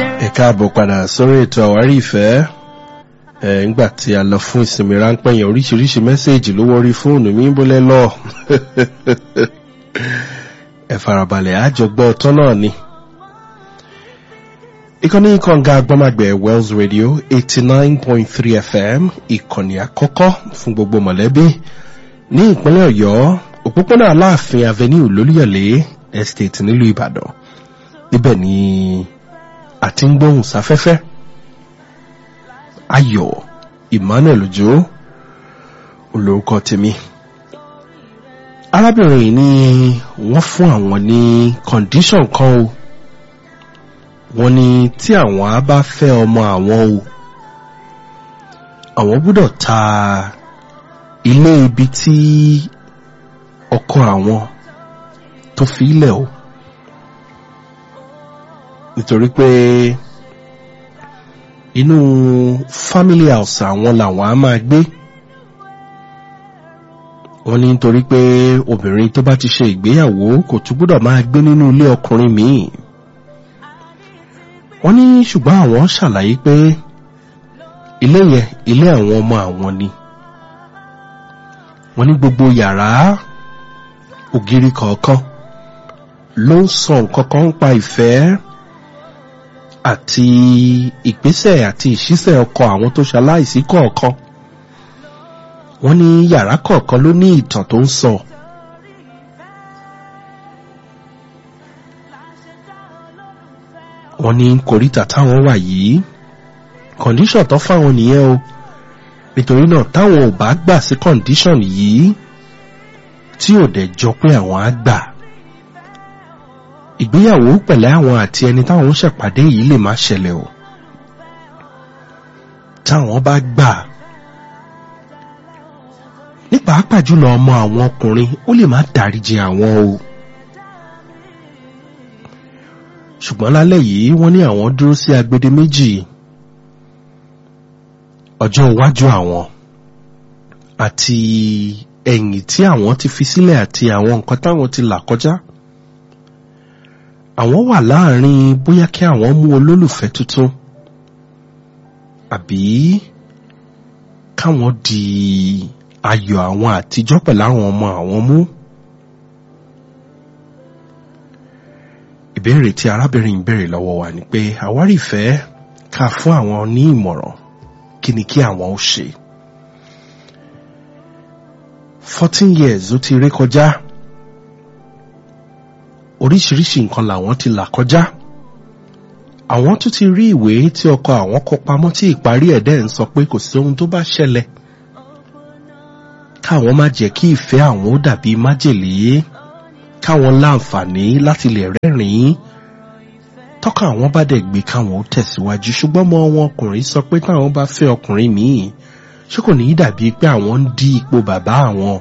ẹ káàbọ̀ padà sórí ètò àwárí ìfẹ́ ẹ̀ ńgbà tí a lọ fún ìsinmi ráńpẹ́ yẹn oríṣiríṣi mẹ́sẹ̀gì ló wọrí fóònù mi bólẹ́ lọ ẹ farabalẹ̀ àjọgbọ́ ọ̀tọ́ náà ni. ìkànnì kànga agbọ́màgbẹ̀ wells radio eighty nine point three fm ìkànnì àkọ́kọ́ fún gbogbo mọ̀lẹ́bí ní ìpínlẹ̀ ọ̀yọ́ òpópónà aláàfin avenue lólúyọ̀lé estate nílùú ìbàdàn níbẹ̀ ni àti ń gbóhùn sáfẹ́fẹ́ ayọ̀ emmanuel ojo olórúkọ tèmi arábìnrin yìí ni wọ́n fún àwọn ní condition kan o wọ́n ní tí àwọn á bá fẹ́ ọmọ àwọn o àwọn gbọ́dọ̀ ta ilé ibi tí ọkọ àwọn tó fi ilẹ̀ o nítorí pé inú family house àwọn làwọn á máa gbé wọ́n ní nítorí pé obìnrin tó bá ti ṣe ìgbéyàwó kò tún gbọ́dọ̀ máa gbé nínú ilé ọkùnrin míì wọ́n ní ṣùgbọ́n àwọn ṣàlàyé pé ilé yẹn ilé àwọn ọmọ àwọn ni wọ́n ní gbogbo yàrá ògiri kọ̀ọ̀kan ló ń sọ nǹkan kan ń pa ìfẹ́ àti ìgbésẹ̀ àti ìṣísẹ̀ ọkọ̀ àwọn tó ṣaláìsí kọ̀ọ̀kan wọ́n ní yàrá kọ̀ọ̀kan ló ní ìtàn tó ń sọ wọ́n ní kòríta táwọn wà yìí kọ̀ndíṣọ̀n tó fáwọn nìyẹn o nítorí náà táwọn ò bá gbà sí kọ̀ndíṣọ̀n yìí tí ò dẹ̀ jọ pé àwọn á gbà ìgbéyàwó pẹ̀lẹ́ àwọn àti ẹni táwọn ń ṣèpàdé yìí lè má ṣẹlẹ̀ o táwọn bá gbà ní pàápàá jùlọ ọmọ àwọn ọkùnrin ó lè má dáríjì àwọn o ṣùgbọ́n lálẹ́ yìí wọ́n ní àwọn dúró sí agbede méjì ọjọ́ iwájú àwọn àti ẹ̀yìn tí àwọn ti fi sílẹ̀ àti àwọn nǹkan táwọn ti là kọjá àwọn wà láàrin bóyá kí àwọn mú olólùfẹ́ tuntun àbí káwọn di ayọ̀ àwọn àtijọ́ pẹ̀lú àwọn ọmọ àwọn mú. ìbéèrè tí arábìnrin béèrè lọ́wọ́ wa ni pé àwárí ìfẹ́ ká fún àwọn ní ìmọ̀ràn kí ni kí àwọn ó ṣe. fourteen years ó ti ré kọjá oríṣiríṣi nǹkan làwọn ti là kọjá àwọn tún ti rí ìwé tí ọkọ àwọn kọ pamọ́ tí ìparí ẹ̀ dẹ́ ń sọ pé kò sí ohun tó bá ṣẹlẹ̀ káwọn má jẹ́ kí ìfẹ́ àwọn ó dàbí májèlé káwọn láǹfààní láti lè rẹ́rìn-ín tọ́ka àwọn bá dẹ̀ gbé káwọn ó tẹ̀síwájú ṣùgbọ́n mọ́ wọn ọkùnrin sọ pé táwọn bá fẹ́ ọkùnrin míì ṣé kò ní í dàbí pé àwọn ń dí ipò bàbá àwọn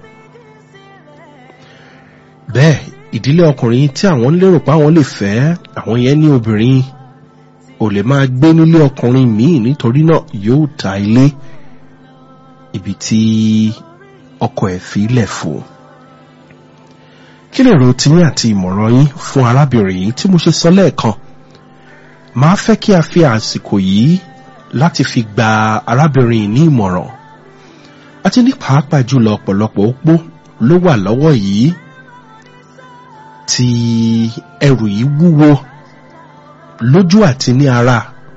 bẹ́ẹ̀ ìdílé ọkùnrin tí àwọn ń lérò pé àwọn lè fẹ́ àwọn yẹn ní obìnrin ò lè máa gbé nílé ọkùnrin míì nítorí náà yóò ta ilé ibi tí ọkọ ẹ̀ fi lẹ̀ fún kí lè ro tiyín àti ìmọ̀ràn yín fún arábìnrin yìí tí mo ṣe sọ lẹ́ẹ̀kan máa fẹ́ kí a fi àsìkò yìí láti fi gba arábìnrin yìí ní ìmọ̀ràn àti ní pàápàá jùlọ ọ̀pọ̀lọpọ̀ opó ló wà lọ́wọ́ yìí tí ẹrù yìí wúwo lójú àti ní ara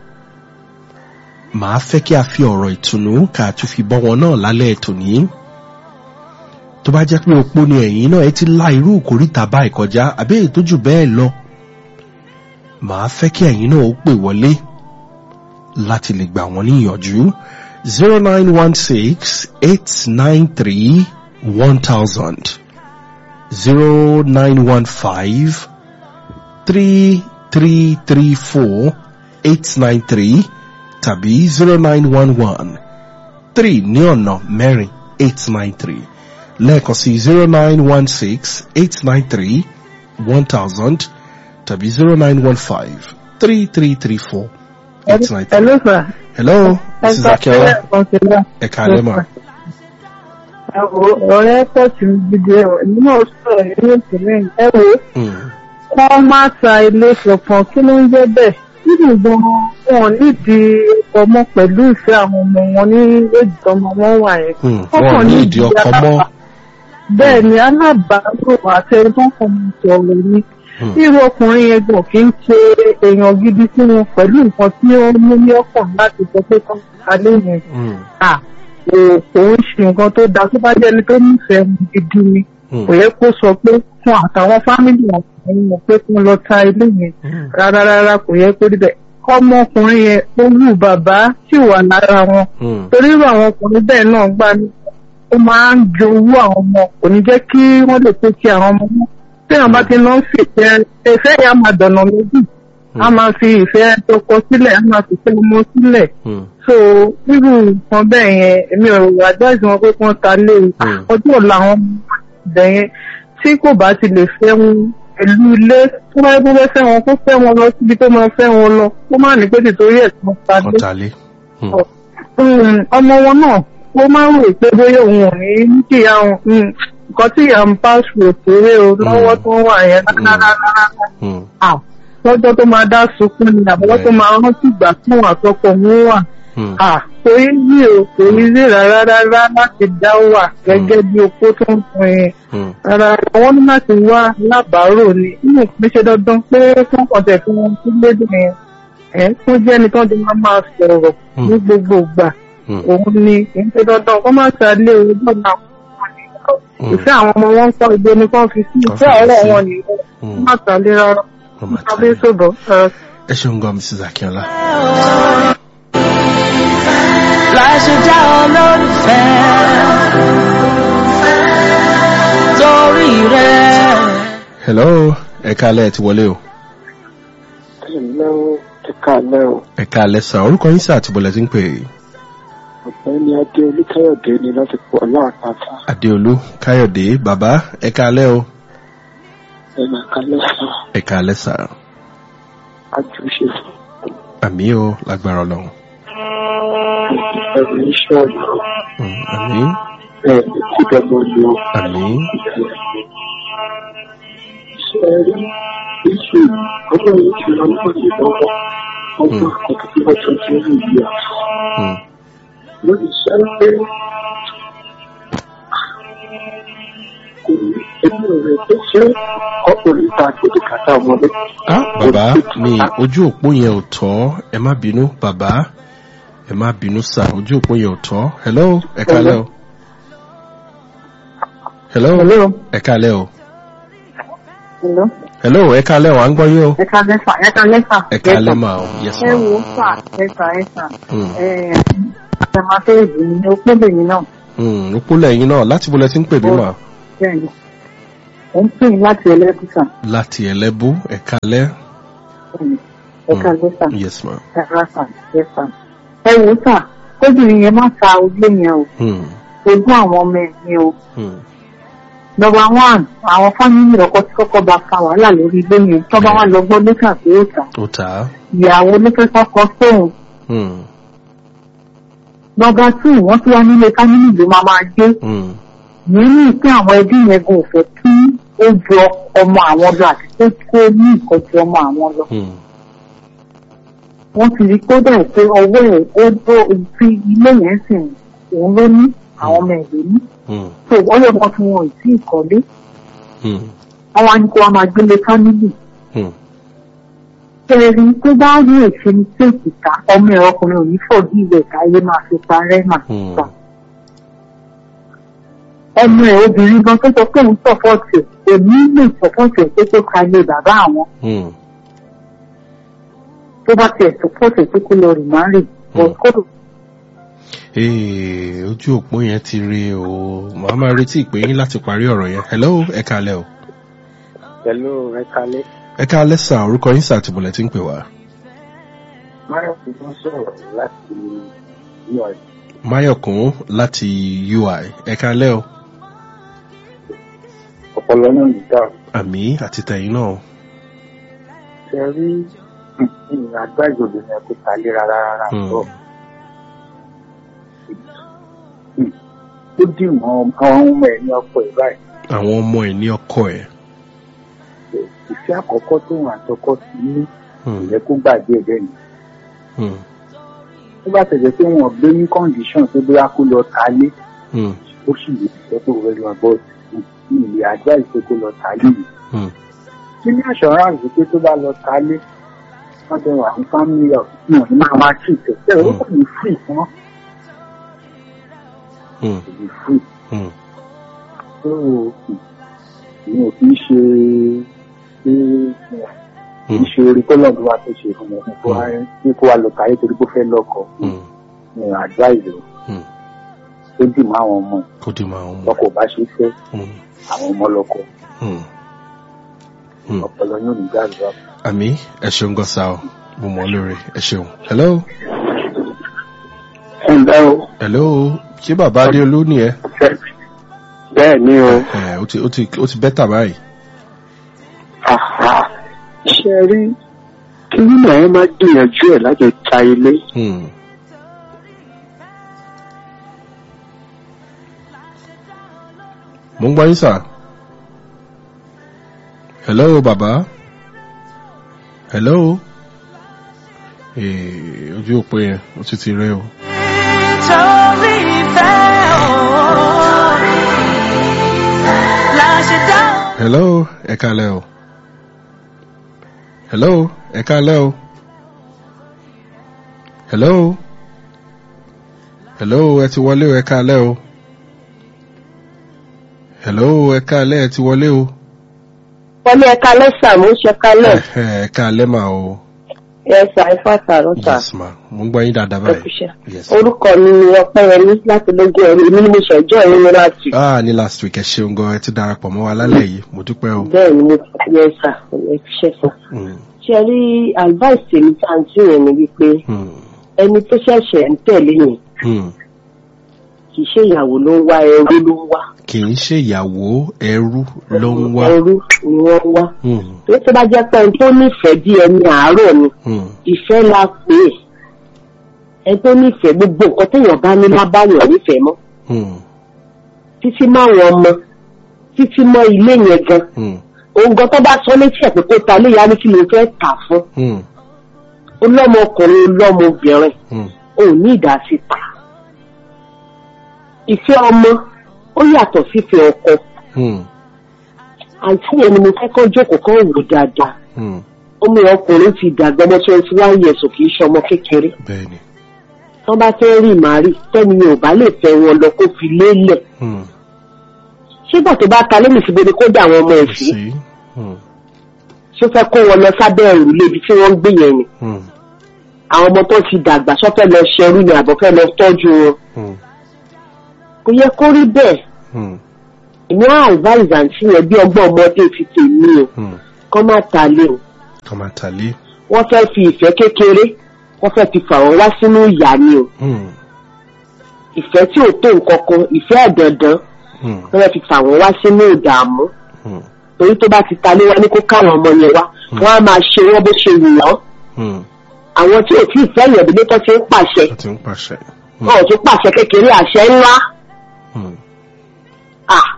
màá fẹ́ kí a fi ọ̀rọ̀ ìtùnú ká tún fi bọ́ wọn náà lálẹ́ ètò ní tó bá jẹ́ pé opó ni ẹ̀yìn náà ẹ ti la irú ìkórìtà báyìí kọjá àbí èyí tó jù bẹ́ẹ̀ lọ màá fẹ́ kí ẹ̀yìn náà ó pè wọlé láti lè gbà wọ́n níyànjú zero nine one six eight nine three one thousand zero nine one five three three three four eight nine three tàbí zero nine one one three ní ọ̀nà mẹ́rin eight nine three lẹ́ẹ̀kan sí zero nine one six eight nine three one thousand tàbí zero nine one five three three three four eight nine three. Hello, sir. hello mrs akiola ẹ kàlẹ́ mà. ọ̀rẹ́ pẹ̀sì gidi ẹ̀wọ̀n ní náà sọ̀rọ̀ nínú ìpínlẹ̀ ẹ wo Hmm. wọ́n má ta ilé kankan kí ló ń jẹ́ bẹ́ẹ̀ nínú gan wọn nídìí ọmọ pẹ̀lú ìfẹ́ àwọn ọmọ wọn ní èjì ọmọ wọn wà yẹn. Hmm, Wọ́n wọn ò kàn ní ní ìdí ìdí ọkọ mọ́. alábàá- bẹ́ẹ̀ ni alábàárò àti ẹni tó ń fọmọ sọ̀rọ̀ ni Hmm, irú ọkùnrin yẹn gan kì í ṣe èèyàn gidi sí wọn pẹ̀lú nǹkan tí ó mú ní ọkàn láti sọ pé kán alẹ́ yẹn hmm, à kò kò ń ṣe nǹkan tó dáa tó bá jẹ́ ẹni tó nífẹ̀ẹ́ wọn gidi ni hmm, kò yẹ kó sọ pé fún àtàwọn fámìlì wọn kò mọ̀ pé kí wọ́n lọ ta ilé yẹn hmm, rárá rárá kò yẹ kó rí bẹ́ẹ̀ ọmọkùnrin yẹn ó wù bàbá tí wà lára wọn hmm, torí irú àwọn ọkùnrin bẹ́ẹ̀ náà gbà ní ó máa ń jowú àwọn ọmọ kò ní jẹ́ kí wọ́n lè pé kí àwọn ọmọ wọn téèyàn bá ti lọ ń fìfẹ́ ìfẹ́ yẹn á máa dọ̀nà méjì á máa fi ìfẹ́ tọkọ sílẹ̀ á máa fìfẹ́ ọmọ sílẹ̀ hmm, so irú nǹkan bẹ́ẹ̀ yẹn èmi ò advice wọn pé kí wọ́n ta lé o Hmm. ọjọ́ ọ̀la àwọn ọmọ ibẹ̀ yẹn tí kò bá ti lè fẹ́ wọn pẹ̀lú ilé tó bá yẹ kó fẹ́ fẹ́ wọn kó fẹ́ wọn lọ síbi tó máa fẹ́ wọn lọ kó má ní pé nítorí ẹ̀ tí wọ́n ta lé kọ́tàlé. Hmm, um, ọmọ wọn náà ó máa ń rò pé bóyá òun ò ní ní kí ìyá òun um, nǹkan tí ìyá ń bá ṣòro kéré o lọ́wọ́ tó ń wà yẹn rárá hmm, lọ́jọ́ tó máa dá sunkún ni àbọ̀wọ́ tó máa rántí ìgbà tí òun àtọkọ òun wà hmm, kò í rí o kò í rí rárá rárá láti dá wà gẹ́gẹ́ bí opó tó ń pin yẹn hmm, rárá àwọn ní láti wá lábàárò ni inú ìpín ṣe dandan pé fún ọ̀tẹ̀ tí wọ́n ti lédè yẹn ẹ̀ tó jẹ́ ẹni tó ti máa máa sọ̀rọ̀ Hmm. ní gbogbo ìgbà hmm, òun ni kì í ṣe dandan kó má ṣàlẹ́ ojú ọ̀nà hmm, ìfẹ́ àwọn ọmọ wọn ń kọ́ ibi ni kán fi sí ìfẹ́ Kán fi ọ̀rọ̀ sí. wọn nìyẹn kó hmm. má ṣàlẹ́ rárá Wọ́n máa abẹ́ tàlé. sọ̀bọ̀ ẹ ṣeun gan mrs akínọlá. láṣẹ já olólùfẹ́ torí rẹ̀. hello ẹ káalẹ́ ẹ ti wọlé o. Hello, ẹ káalẹ́ o. ẹ káalẹ́ sà orúkọ yín sà àti bọ̀lẹ̀ tí ń pè é. Ọ̀gbẹ́ni Adé Olúkáyọ̀dé ni láti pọ̀ láàpáta. adéolú káyọ̀dé bàbá ẹ káalẹ́ o. Ẹ máa kálẹ̀ sá. ẹ káalẹ́ sà Àjùṣe àmì o lágbára ọlọ́run. ẹ̀rù iṣẹ́ ọ̀nà Hmm, àmì ẹ̀ tí dọ́gbọ́n lo àmì ṣe rí iṣu ọgbọ́n yìí ti lọ nípa ní lọ́wọ́. Ọgbọ́n àkọ́kọ́ tí wọ́n tún ti rí ìyá. hmm, Lórí iṣẹ́ pé kò ní ẹbí rẹ̀ tó ṣe ọkùnrin ta gbèdé kàtà ọmọdé. ah bàbá mi ojú òpó yẹn ò tọ́ ẹ má bínú bàbá ẹ má bínú sà ojú òpó yẹn ò tọ́ hello ẹ káalẹ́ o. hello hello ẹ káalẹ́ o. hello hello ẹ káalẹ́ o à ń gbọ́ yín o. ẹ ká lẹ́fà ẹ ká lẹ́fà ẹ káalẹ́ mà o yes ẹ ma. wo fà ẹ̀fà ẹ̀fà Hmm, ẹ̀ àtẹ̀máfẹ́ẹ̀dì ni ó pélé mi náà hmm, òpó lẹ́yìn náà láti bọ̀lẹ̀ tí ń pè mí mà. bẹ́ẹ̀ ni ó ń pè láti ẹlẹ́kùsà láti ẹlẹ́bú ẹ káalẹ́. ẹ ká lẹ́fà yes ma. ẹ̀fà ẹ̀fà ẹ wo fà kóbìnrin yẹn má ta ojú yẹn o Hmm, ojú àwọn ọmọ ẹ̀ ni o hmm, nọmba one àwọn fámìlì ọkọ tí kọ́kọ́ bá fa wàhálà lórí ilé yẹn tó bá wà lọ gbọ́ lẹ́tà pé ó tà ó tà á. ìyàwó lẹ́tà kọ́kọ́ sóhun Hmm, nọmba two wọ́n tún wá nílé fámìlì ló máa máa gbé hmm, nínú pé àwọn ẹbí yẹn gan ò fẹ́ kí ó jọ ọmọ àwọn lọ àti pé kó ní nǹkan ju ọmọ àwọn lọ hmm, wọ́n ti rí kódà pé ọwọ́ ẹ̀ ó dó ti ilé yẹn sì òun ló ní àwọn ọmọ ẹ̀ ló ní hmm, tó wọ́n lè mọ tí wọn ò tí ì kọ́lé hmm, wọ́n wá ní kó wá máa gbélé fámìlì hmm. Ẹ̀rí tó bá rí èsì ní kéèkì ká ọmọ ẹ̀ ọkùnrin ò ní fọ̀dí ìwẹ̀ káyé máa fi parẹ́ mà. Hmm. gbà. Ọmọ ẹ̀ obìnrin gan tó sọ pé òun sọ̀pọ̀tì ẹ̀ èmi lè sọ̀pọ̀tì ẹ̀ pé tó ka ilé bàbá àwọn Hmm, tó bá tiẹ̀ sọ̀pọ̀tì ẹ̀ pé kó lọ rìn máa rìn. Hmm. Kódò Ee, ojú òpó yẹn ti rí o màá máa retí ìpè yín láti parí ọ̀rọ̀ yẹn hello ẹ káalẹ́ o. Pẹ̀lú ẹ kálẹ́. ẹ káalẹ́ sà orúkọ yín sà àti bọ̀lẹ̀ tí ń pè wá. Máyọ̀ ti tún sọ̀rọ̀ láti ní ọ̀dọ̀. máyọ̀kún láti ui ẹ káalẹ́ o. Ọ̀pọ̀lọ náà ní dáhùn. àmì àti tẹ̀yìn náà. Ṣé rí ìrìn àgbá ìjọba yẹn kó ta lé rárá rárá Hmm. bọ̀. Ó dì mọ́ àwọn ọmọ ẹ̀ ní ọkọ̀ ẹ̀ báyìí. àwọn ọmọ ẹ̀ ní ọkọ ẹ̀. Ìfẹ́ àkọ́kọ́ tó wà àtọkọ́ sí ní Hmm. ìyẹn kó gbàgbé ẹ̀ bẹ́ẹ̀ ni Hmm. tó bá tẹ̀lé pé wọ́n gbé ní condition tó bóyá kó lọ ta lé Hmm. ó sì lè sọ pé òun lọ bọ́ ilé ajá ìpè kó lọ ta lé yìí Hmm. kí ní assurance pé tó bá lọ ta lé wọ́n ti wà ní family of wọn ní máa wá sí ìtẹ̀sẹ̀ ó kò ní free fún wọn Hmm. kò ní free Hmm. tó ìyẹn ò kì í ṣe pé kì í ṣe orí tọ́lọ́dún wa tó ṣe fún wọn kó wá pé kó wá lọ káyé torí pé ó fẹ́ lọ́kọ Hmm. ní advice rẹ̀ Hmm. tó dì mọ́ àwọn ọmọ kó dì máa ń mú. lọ́kọ̀ bá ṣe fẹ́ Hmm. àwọn ọmọ lọ́kọ Hmm. Hmm. ọpọlọ yóò ní gbàgbọ́. àmì ẹ ṣeun gan sa ọ mo mọ lóore ẹ ṣeun. hello ẹ ǹlẹ́ o hello ṣé bàbá adéolú ni ẹ. bẹ́ẹ̀ ni o ẹ ó ti ó ti ó ti bẹ́tà báyìí. ṣe rí kí nínú ẹ máa gbìyànjú ẹ láti ta ilé Hmm. mo ń gbọ́ yín sà. hello bàbá. hello. ee ojú òpó yẹn ó ti ti rẹ o. Nítorí ìfẹ́ òun la ṣe dá hello ẹ kálẹ́ o. hello ẹ kálẹ́ o. hello. hello ẹ ti wọlé o ẹ kálẹ́ o. hello ẹ kálẹ́ ẹ ti wọlé o. wọ́n ní ẹ̀ka lẹ́sà mo ń ṣe kálẹ̀ ẹ ẹ kálẹ́ mà o. ẹ̀sà ẹ̀fà tààrọ́tà yes ma mo ń gbọ́ yín dáadáa báyìí. ẹ̀kúṣẹ́. yes. orúkọ mi ni ọpẹ́yẹmí láti lógún ẹ̀rí èmi ni mo ṣẹ̀jọ́ ẹ̀rí mi láti. ah ní last week ẹ ṣeun gan ẹ ti darapọ̀ mọ́ wa lálẹ́ yìí mo dúpẹ́ o. bẹ́ẹ̀ ni mo ti yẹ ẹ̀sà ẹ̀kúṣẹ́ sọ. Mm, ṣe rí advice tèmi tá à ń tì yẹn ni wípé mm, ẹni tó ṣẹ̀ṣẹ̀ ń tẹ̀lé yẹn mm. kì í ṣe ìyàwó ló ń wá ẹrú ló ń wá kì í ṣe ìyàwó ẹrú ló ń wá. ẹrú ni wọ́n ń wá. Mm, tó tó bá jẹ́ pé ẹni tó nífẹ̀ẹ́ bí ẹni àárọ̀ ni mm, ìfẹ́ la pè é ẹni tó nífẹ̀ẹ́ gbogbo nǹkan téèyàn bá ní lábáyọ̀ nífẹ̀ẹ́ mọ́ mm, títí mọ́ àwọn ọmọ títí mọ́ ilé yẹn gan mm, òun gan tó bá sọ létí ẹ̀ pé kó ta lé ya ní kí ló fẹ́ tà fún mm, ọlọ́mọkùnrin ọlọ́mọbìnrin mm, ò ní ìdásí ta ìfẹ́ ọmọ ó yàtọ̀ sífẹ́ ọkọ mm, àǹtí yẹn ni mo fẹ́ kọ́ jókòó kọ́ wò dáadáa mm. ọmọ ọkùnrin ti dàgbà ọmọ twenty one years ò kì í ṣe ọmọ kékeré bẹ́ẹ̀ni. tó bá fẹ́ rí màrí tẹ́ni yẹn ò bá lè fẹ́ wọn lọ kó fi lélẹ̀ Mm, ṣégbà tó bá ta lẹ́nu síbi ni kó dà àwọn ọmọ ẹ̀ sí sí. Mm, ṣó fẹ́ kó wọn lọ sábẹ́ òrùlé ibi tí wọ́n ń gbé yẹn ni mm, àwọn ọmọ tó ti dàgbà sọ́fẹ́ lọ ṣẹrú ni àbọ̀ fẹ́ lọ tọ́jú wọn mm, kò yẹ kó rí bẹ́ẹ̀ mm, èmi á advise àǹtí yẹn bí ọgbọ́n ọmọdé ti tèmi o mm. kọ́ má ta lé o kọ́má tàlé. wọ́n fẹ́ fi ìfẹ́ kékeré wọ́n fẹ́ fi fà wọ́n wá sínú ìyá ni o Mm, ìfẹ́ tí ò tó nǹkan kan ìfẹ́ àdàndàn mm, wọ́n fẹ́ fi fà wọ́n wá sínú ìdààmú mm, torí tó bá ti ta lé wá ní kó káwọn ọmọ yẹn wá wọ́n á máa ṣe wọ́n bó ṣe wù wọ́n mm. àwọn tí ò tí ì fẹ́ ìyẹ̀dúlé tó ti ń pàṣẹ ó ti ń pàṣẹ. Mm, wọn ò tún pàṣẹ kékeré àṣẹ ńlá mm, ah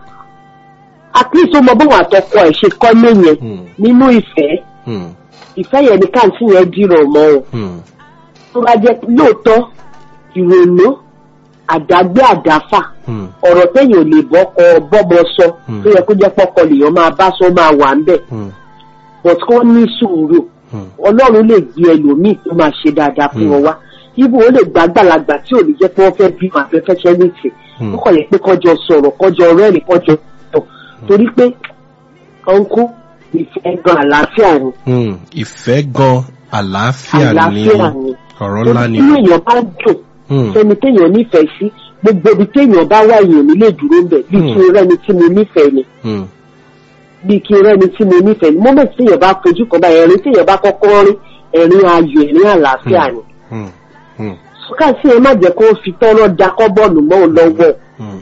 at least ó mọ bóun àtọkọ ẹ̀ ṣe kọ́ léyìn mm, nínú ìfẹ́ mm, ìfẹ́ yẹn ní káàntì yẹn dìrọ̀ mọ́ o mm, tó bá jẹ́ lóòótọ́ ìrònú àdágbé àdáfà mm, ọ̀rọ̀ téèyàn ò lè bọ́kọ bọ́mọ sọ Hmm. tó yẹ kó jẹ́ pọ́kọ lèèyàn máa bá sọ máa wà ń bẹ̀ mm, but kó ní sùúrù mm. ọlọ́run lè gbé ẹlòmíì tó máa ṣe dáadáa fún Hmm. wọn wá ibo ó lè gbá gbàlagbà tí ò ní jẹ́ pé wọ́n fẹ́ bí wọn àfẹ́fẹ́ ṣẹ́yìntì Hmm. ó kàn yẹ pé kọjọ sọ̀rọ̀ kọjọ rẹ́rìn kọjọ tọ̀ torí pé ọ̀nkú ìfẹ́ gan àlàáfíà ni Mm, ìfẹ́ gan àlàáfíà ni àlàáfíà ni ọ̀rọ̀ ńlá ni. inú èèyàn bá dùn Mm, sẹ́ni téèyàn nífẹ̀ẹ́ sí gbogbo ibi téèyàn bá wà èèyàn nílé dúró ń bẹ̀ bí Hmm. kí n rẹ́ni tí mo nífẹ̀ẹ́ ni mm, bí kí n rẹ́ni tí mo nífẹ̀ẹ́ ni mọ́mẹ́tì téèyàn bá fojú kan báyìí ẹ̀rín téèyàn bá kọ́kọ́ rí ẹ̀rín ayọ̀ ẹ̀rín àlàáfíà ni mm, mm, káàsì ẹ má jẹ́ kó fi tọ́rọ́ da kọ́bọ̀ọ̀lù mọ́ òun lọ́wọ́ mm,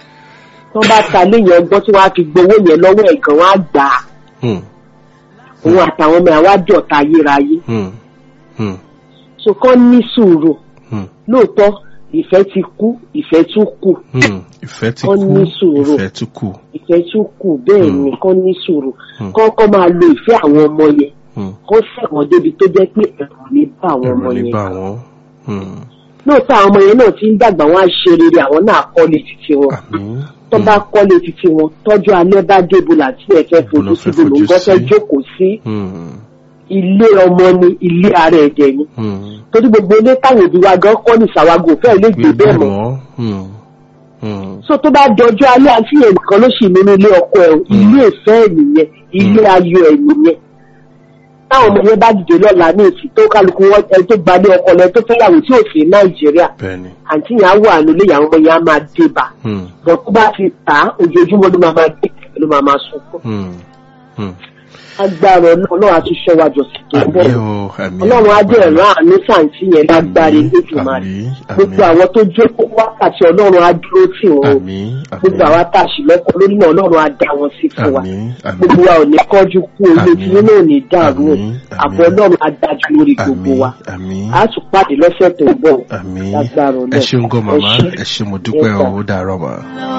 tó bá ta léyìn ọgbọ́n tí wọ́n á fi gbowó yẹn lọ́wọ́ ẹ̀ gan wọ́n á gbà á mm, òun àtàwọn ọmọ ẹ̀ wá jọ̀ta ayérayé mm, mm, so kọ́ ní sùúrù mm, lóòótọ́ ìfẹ́ ti kú ìfẹ́ tún kù mm. ìfẹ́ ti Ó kú ní sùúrù. ìfẹ́ tún kù. ìfẹ́ tún kù bẹ́ẹ̀ Hmm. ni kọ́ ní sùúrù Hmm. kọ́ kọ́ máa lo ìfẹ́ àwọn ọmọ yẹn Hmm. kó ṣẹ̀wọ̀n débi tó jẹ́ pé ẹ̀rù ní bá àwọn ọmọ ẹ̀rọ ní yẹn bá wọn. Hmm. lóòótọ́ àwọn ọmọ yẹn náà ti ń dàgbà wọn á ṣe rere àwọn náà kọ́lé títí wọn àmín. tó bá kọ́lé títí wọn tọ́jú alẹ́ bá débo láti ẹ̀ fẹ́ Ibo ló fojú fẹ́ síbi ló ń fojú gbọ́ fẹ́ sí? jókòó sí Hmm. ilé ọmọ ni ilé ara ẹ̀jẹ̀ ni Hmm. torí gbogbo ilé táwọn òbí wa gan kọ́ ní ìsàwágò fẹ́ẹ́ lè gbé bẹ́ẹ̀ mọ́ mọ́. Hmm. Hmm. so tó bá dọjọ́ alẹ́ àti yẹn nìkan ló sì nínú ilé ọkọ ẹ̀ o. ilé ìfẹ́ ẹ̀ nìyẹn ilé ayọ̀ ẹ̀ nìyẹn táwọn ọmọ yẹn bá dìde lọ́la ní èsì tó kálukú wọn ẹ tó gbalẹ̀ ọkọ lẹ tó fẹ́yàwó tí ò sí nàìjíríà bẹ́ẹ̀ni. àǹtí yẹn á wà nílé ìyàwó ọmọ yẹn á máa dé bá Hmm. bọ̀ tó bá ti tà á ojoojúmọ́ ló máa máa dé ló máa máa sunkún Hmm. Hmm. agbára ọlọ́run àti ṣọ́wájọ sí tó ń bọ̀ àmín o àmín. ọlọ́run á dẹ̀ rán àánú sàǹtí yẹn lágbára lójúmọ́ àmín gbogbo àmín àwọn tó jókòó wákàtí ọlọ́run á dúró tì wọ́n o. àmín gbogbo àwa tá a sì lọ́kọ lórí náà ọlọ́run á dá wọn sí fún wa àmín àmín gbogbo wa ò ní kọ́jú kú orí Àmín. tí nínú ò ní dàrú o Àmín. àbọ̀ ọlọ́run á dájú lórí gbogbo àmín wa àmín a tún pàdé lọ́sẹ̀ tó ń bọ̀ àmín lágbára Ọlọ́run. ẹ ṣeun gan màmá Ẹ ṣé. ẹ ṣe mo dúpẹ́ Yes, o sir. ó dàárọ̀ mà.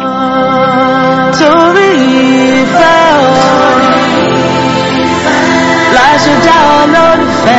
torí ìfẹ́ o láṣẹ dá olólùfẹ́.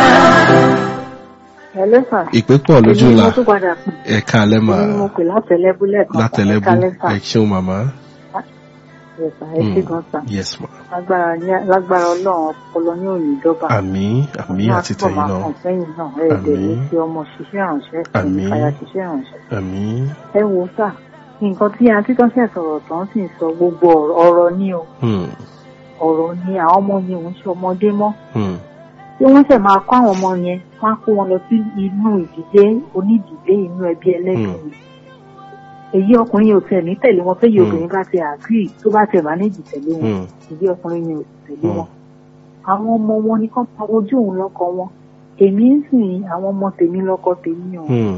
Hello sir. ìpè pọ̀ lójú Èmi ni la mo tún padà pè. ẹ káalẹ́ mà Èmi ni mo pè látẹ̀lẹ́bú lẹ́ẹ̀kan. látẹlẹ́bù Ẹ kálẹ́ sà. ẹ ṣeun màmá. Yes, sir. Ẹ ṣé Hmm. gan sà. yes ma. Lágbára ní- lágbára ọlọ́run ọpọlọ ní òní ìjọba. àmín àmín àti tẹ̀yìn máa náà kàn sẹ́yìn náà. Ẹ dẹ̀ ní Àmín. fi ọmọ ṣiṣẹ́ ránṣẹ́. Àmín. Ìfàyà ṣiṣẹ́ ránṣẹ́. àmín. Ẹ wo sà. Nǹkan tí àǹtí tó ṣẹ̀ sọ̀rọ̀ tán sì ń sọ gbogbo ọ̀rọ̀- ọ̀rọ̀ ni o. Hmm. Ọ̀rọ̀ ni àwọn ọmọ yẹn ò ń ṣe ọmọdé mọ́. Hmm. tí wọ́n ṣẹ̀ máa kó àwọn ọmọ yẹn wọ́n á kó wọn lọ sí inú ìdílé onídìílé inú ẹbí ẹlẹ́gbẹ̀ẹ́ èyí ọkùnrin yẹn ò tẹ̀ ní tẹ̀lé wọn fẹ́yìí Hmm. obìnrin bá ti àgírí tó bá tẹ̀ mánéjì tẹ̀lé wọn Hmm. èyí ọkùnrin yẹn ò tẹ̀lé Hmm. wọn. àwọn ọmọ wọn ni kán pa ojú òun lọ́kọ wọn èmi ń sìn àwọn ọmọ tèmi lọ́kọ tèmi o Hmm.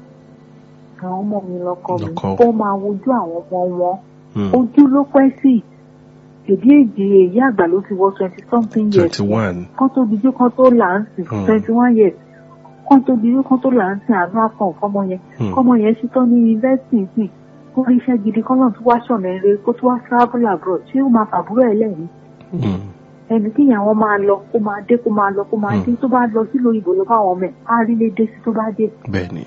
àwọn ọmọ mi lọ́kọ mi Lọ́kọ. kó máa wojú àwọn ọmọ wọn Hmm. ojú ló pẹ́ sí èdè èdè èyí àgbà ló ti wọ twenty something years twenty one. kán tó dijú kán tó là ń sìn Hmm. twenty one years kán tó dijú kán tó là ń sìn àánú àpọ̀n fọmọ yẹn Hmm. kọ́mọ yẹn ṣetán ní yunifásitì sìn kó rí iṣẹ́ gidi kọ́ náà tó wá ṣọ̀nà eré kó tó wá travel abroad ṣé ó máa fàbúrò ẹ̀ lẹ́yìn Hmm. ẹni kí ìyàwó máa lọ kó máa dé kó máa lọ kó máa Hmm. dé tó bá lọ sílùú òyìnbó lọ fáwọn ọmọ ẹ̀ á rí lé dé sí tó bá dé bẹ́ẹ̀ni.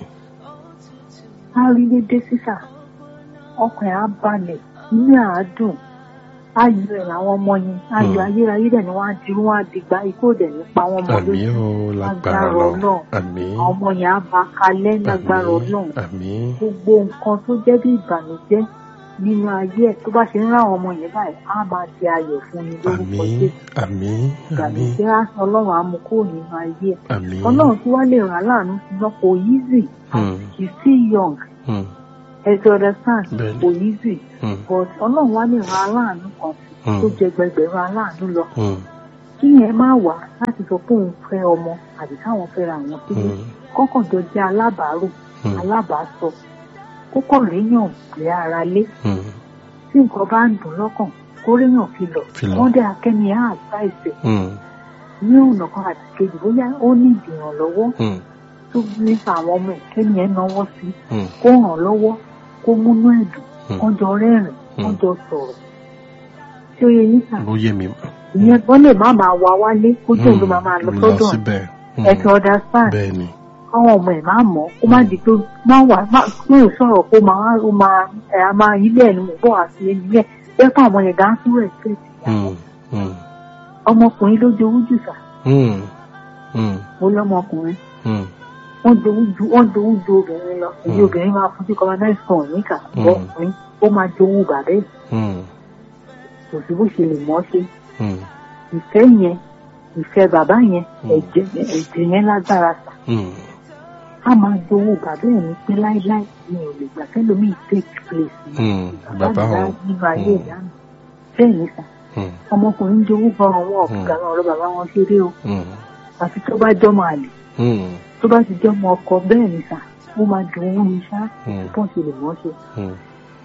á rí lé dé sísà ọkàn ẹ̀ á balẹ̀ inú ẹ̀ á dùn ayọ̀ ẹ̀ làwọn ọmọ yẹn ayọ̀ Hmm. ayérayé dẹ̀ ni wọ́n á dirú wọn á dìgbà ikú òdẹ̀ nípa wọn mọ́ àmín lójú o lágbára Lágbára lọ Ọlọ́run. àmín. àwọn ọmọ yẹn á bá kalẹ̀ lágbára àmín ọlọ́run àmín. gbogbo nǹkan tó jẹ́ bí ìbànújẹ́ nínú ayé ẹ̀ tó bá ṣe ń ráwọn ọmọ yẹn báyìí á máa di ayọ̀ fún mi lórúkọ àmín jésù àmín àmín ìbànújẹ́ á ọlọ́run á mú kúrò nínú ayé ẹ̀ àmín. ọlọ́run tí wàá lè ràn án láàánú sí lọ kò easy Hmm. he's still young Hmm. ẹ ti understand Bẹ́ẹ̀ni. kò easy Hmm. but ọlọ́run wàá lè ràn án láàánú kan sí Hmm. tó jẹ gbẹgbẹ̀rún aláàánú lọ Hmm. kí yẹn má wà láti sọ pé òun fẹ́ ọmọ àbí káwọn fẹ́ra àwọn sílé Hmm. kọ́kànjọ jẹ́ alábàárò Hmm. alábàásọ kókò réyàn lé ara lé Hmm. tí nǹkan bá ń dùn lọ́kàn kó réyàn fi lọ Fi lọ. wọ́n dé akẹ́ni á àdváìsì Hmm. ní ọ̀nà kan àti kejì bóyá ó ní ìdìrànlọ́wọ́ Hmm. tó nípa àwọn ọmọ ẹ̀ kẹ́ni ẹ̀ náwó sí Hmm. kó ràn lọ́wọ́ kó múnú ẹ̀dùn Hmm. kó jọ rẹ́rìn kó Hmm. jọ sọ̀rọ̀ tí ó yẹ yín sàn ó yé mi mà. ìyẹn wọ́n lè má máa wá wálé kó jẹ́ òun ló máa máa lọ lọ sọ́dọ̀ síbẹ̀. Hmm. ẹ̀ ti understand bẹ́ẹ̀ni. káwọn ọmọ ẹ̀ máa mọ̀ kó má di pé má wà má pé ò sọ̀rọ̀ kó máa ó máa ẹ̀ á máa ilé ẹ̀ ni mò ń bọ̀ àti ẹni yẹn bẹ́ẹ̀ fún àwọn yẹn gan tún rẹ̀ ṣe Hmm. Hmm. ọmọkùnrin ló jowú jù sà Hmm. Hmm. mo lọ́mọkùnrin Hmm. wọ́n jowú ju wọ́n jowú ju obìnrin lọ èyí Hmm. obìnrin máa fún sí colonize kan níkà Hmm. ọkùnrin ó máa jowú bàbá ẹ̀ Hmm. kò sí bó ṣe lè mọ́ ṣe Hmm. ìfẹ́ yẹn ìfẹ́ bàbá yẹn Hmm. ẹ̀jẹ̀ ẹ̀jẹ̀ yẹn lágbára sà Hmm. á máa jowú bàbá ẹ̀ ní pé láíláí mi ò lè gbà kẹ́lòmíì take place ní Hmm. bàbá ìyá o. nínú ayé Hmm. ìyá mi bẹ́ẹ̀ ni sà Hmm. ọmọkùnrin jowú gan àwọn Hmm. ọ̀gá ọ̀rọ̀ bàbá wọn ṣeré o Hmm. àfi tó bá jọmọ àlè Hmm. tó bá ti jọmọ ọkọ bẹ́ẹ̀ ni sà ó máa dùn ún ní sá Hmm. bọ́n ṣe lè mọ́ ṣe. Hmm.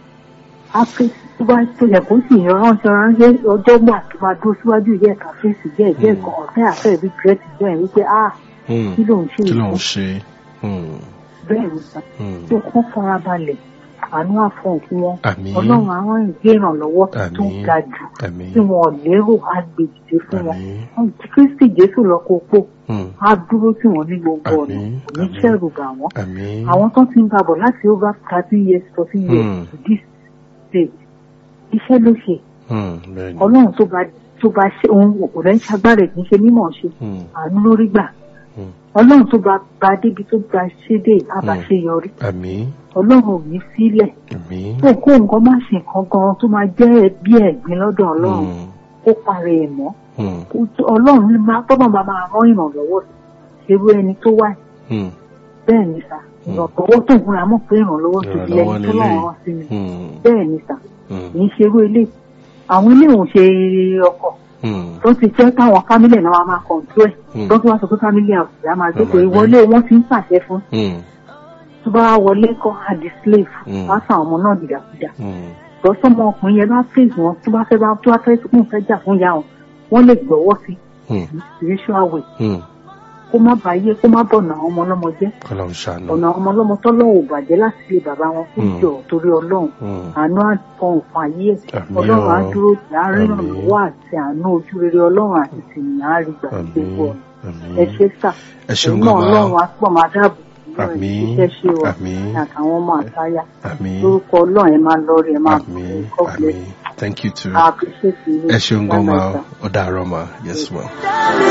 ápè tó bá tó yẹ kó sì yan ránṣẹ́ ránṣẹ́ ọjọ́ gbà tó máa dúró síwájú ìyá ẹ̀ka fèsì bẹ́ẹ̀ bẹ́ẹ̀ kan ọ̀fẹ́ àfẹ́ ìbí gírẹ́tì bẹ́ẹ̀ wípé a Hmm. kí ló ń ṣe kí ló ń ìfún ṣe? Hmm. bẹ́ẹ̀ ni sà Hmm. tó kún farabalẹ̀ àánú àfọ̀n fún wọn àmín ọlọ́run àwọn ìgbé ìrànlọ́wọ́ tó Àmín. ga jù àmín tí wọn ò lérò á gbé dìde fún wọn àmín kristi jésù lọ́kọ̀ pò Hmm. á dúró tí wọ́n ní gbogbo ọ̀nà Àmín. kò ní Àmín. ṣẹ̀rù bà wọ́n àmín àwọn tó ti ń babọ̀ láti over thirteen years fourteen years Hmm. to this stage iṣẹ́ ló ṣe Hmm. bẹ́ẹ̀ ni ọlọ́run tó bá tó bá ṣe òun kò lẹ́ ń ṣagbára ẹ̀ kì í ṣe mímọ̀ ṣe Hmm. àánú lórí gbà Hmm. ọlọ́run tó bá bá débi tó bá ṣe dé á bá Hmm. ṣe yọrí àmín ọlọ́run ò ní sílẹ̀ àmín kó kó nǹkan má ṣe nǹkan gan tó máa jẹ́ bí ẹ̀gbin lọ́dọ̀ ọlọ́run Hmm. kó parẹ́ ẹ̀ mọ́ Hmm. Kó- ọlọ́run ní máa tọ́nà bá máa rán ìrànlọ́wọ́ irú ẹni tó wà Hmm. bẹ́ẹ̀ ni sà ìrànlọ́wọ́ tó ń fúnra mọ̀ pé ìrànlọ́wọ́ tó di Ìrànlọ́wọ́ ẹni tó lélẹ́yìí. lọ́wọ́ rán sí mi Hmm. bẹ́ẹ̀ ni sà Hmm. kì í ṣe irú ilé àwọn ilé òun ṣe ọkọ̀ Hmm. tó ti jẹ́ táwọn fámílì náà máa kọ̀ǹtú ẹ̀ Hmm. tó tún wá sọ pé fámílì àwùjọ á máa gbé Wọ́n pé máa gbé. ìwọlé wọn ti ń pàṣẹ fún Hmm. tó bá wọlé kọ́ àdì slave Hmm. wá sàn ọmọ náà dìdàkudà Hmm. lọ́sọ̀mọ ọkùnrin yẹn bá fèsì wọn tó bá fẹ́ bá tó bá fẹ́ tó kún fẹ́ jà fún ìyá wọn wọ́n lè gbọ́wọ́ sí Hmm. spiritual way Hmm. kó má bàyé kó má bọ̀nà àwọn ọmọ ọlọ́mọ jẹ́ kọ́lọ́run ṣàánú ọ̀nà àwọn ọmọ ọlọ́mọ tọ́lọ́wọ̀ bàjẹ́ láti lè bàbá wọn kó Hmm. jọ torí ọlọ́run Hmm. àánú àfọ̀n fún ayé ẹ̀ Àmín ọlọ́run á o. dúró tì á rí Àmín. ìrànlọ́wọ́ àti àánú ojú rere ọlọ́run àti tìyìn á rí gbà àmín gbogbo ọ̀nà àmín ẹ ṣe sà ẹ ṣeun ẹ̀yin náà gan ọlọ́run ma á pọ̀ máa dáàbò bò yín, àmín iṣẹ́ ṣe wà àmín àtàwọn ọmọ àtayá àmín lórúkọ ọlọ́run ẹ máa lọ rí ẹ máa bọ̀ àmín God bless àmín thank you too you. I appreciate you. ẹ ṣeun gan ma Bye-bye, sir. ó dàárọ̀ ma yes ma.